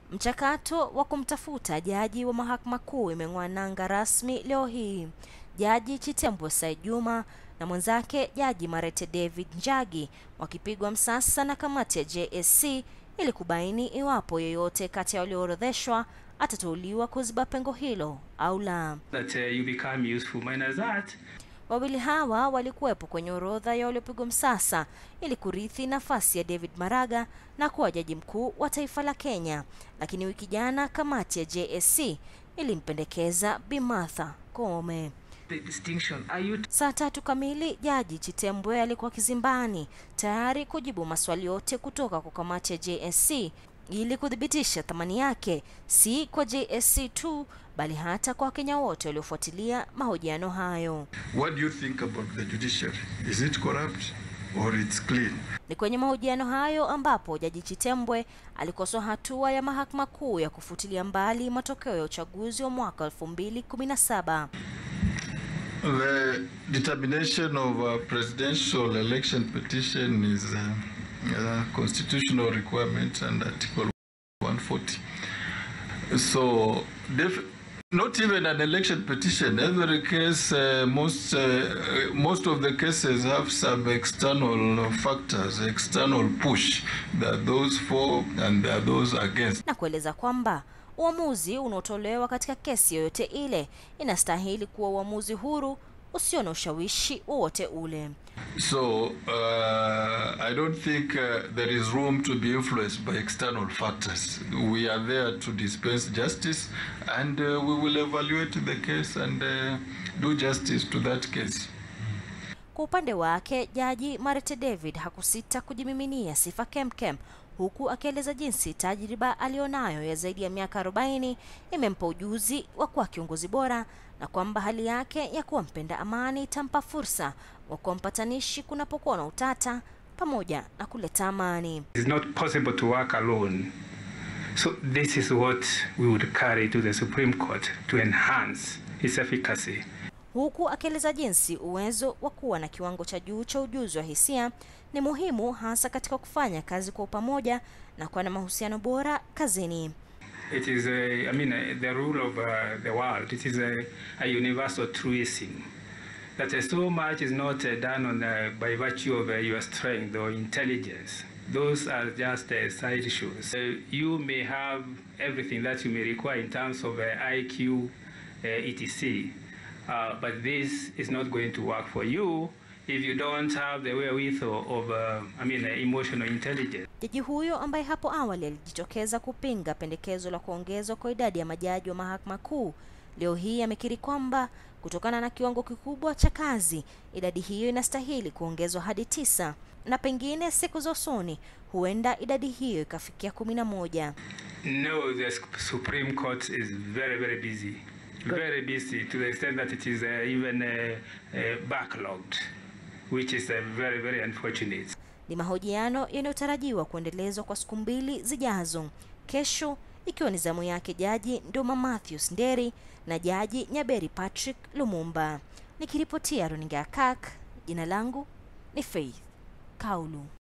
Mchakato wa kumtafuta jaji wa mahakama kuu imeng'oa nanga rasmi leo hii. Jaji Chitembwe Said Juma na mwenzake Jaji Marete David Njagi wakipigwa msasa na kamati ya JSC ili kubaini iwapo yeyote kati ya walioorodheshwa atateuliwa kuziba pengo hilo au la. that uh, you become useful minus that Wawili hawa walikuwepo kwenye orodha ya waliopigwa msasa ili kurithi nafasi ya David Maraga na kuwa jaji mkuu wa taifa la Kenya, lakini wiki jana kamati ya JSC ilimpendekeza Bi Martha Koome. the distinction are you Saa tatu kamili Jaji Chitembwe alikuwa kizimbani tayari kujibu maswali yote kutoka kwa kamati ya JSC ili kuthibitisha thamani yake si kwa JSC tu bali hata kwa Wakenya wote waliofuatilia mahojiano hayo. What do you think about the judiciary? Is it corrupt or it's clean? Ni kwenye mahojiano hayo ambapo Jaji Chitembwe alikosoa hatua ya Mahakama Kuu ya kufutilia mbali matokeo ya uchaguzi wa mwaka 2017. The determination of a presidential election petition is a, a constitutional requirement under Article 140. So, def- not even an election petition. Every case, uh, most uh, most of the cases have some external factors, external push. There are those for and there are those against. na kueleza kwamba uamuzi unaotolewa katika kesi yoyote ile inastahili kuwa uamuzi huru usio na ushawishi wowote ule. So uh, I don't think uh, there is room to be influenced by external factors. We are there to dispense justice, and uh, we will evaluate the case and uh, do justice to that case. Kwa upande wake, Jaji Marete David hakusita kujimiminia sifa kemkem huku akieleza jinsi tajriba aliyonayo ya zaidi ya miaka 40 imempa ujuzi wa kuwa kiongozi bora na kwamba hali yake ya kuwa mpenda amani itampa fursa wa kuwa mpatanishi kunapokuwa na utata pamoja na kuleta amani. it's not possible to work alone so this is what we would carry to the supreme court to enhance its efficacy huku akieleza jinsi uwezo wa kuwa na kiwango cha juu cha ujuzi wa hisia ni muhimu hasa katika kufanya kazi kwa pamoja na kuwa na mahusiano bora kazini. it is a, i mean uh, the rule of uh, the world it is a, a universal truism that uh, so much is not uh, done on uh, by virtue of uh, your strength or intelligence those are just uh, side issues uh, you may have everything that you may require in terms of uh, iq uh, etc uh, but this is not going to work for you if you don't have the wherewithal of uh, i mean uh, emotional intelligence Jaji huyo ambaye hapo awali alijitokeza kupinga pendekezo la kuongezwa kwa idadi ya majaji wa mahakama kuu, leo hii amekiri kwamba kutokana na kiwango kikubwa cha kazi, idadi hiyo inastahili kuongezwa hadi tisa na pengine siku za usoni huenda idadi hiyo ikafikia kumi na moja. No, the Sup- Supreme Court is very, very busy. Very busy to the extent that it is uh, even uh, uh, backlogged, which is uh, very, very unfortunate. Ni mahojiano yanayotarajiwa kuendelezwa kwa siku mbili zijazo, kesho ikiwa ni zamu yake Jaji Nduma Matthews Nderi na Jaji Nyaberi Patrick Lumumba. Nikiripotia runinga ya KAK, jina langu ni Faith Kaulu.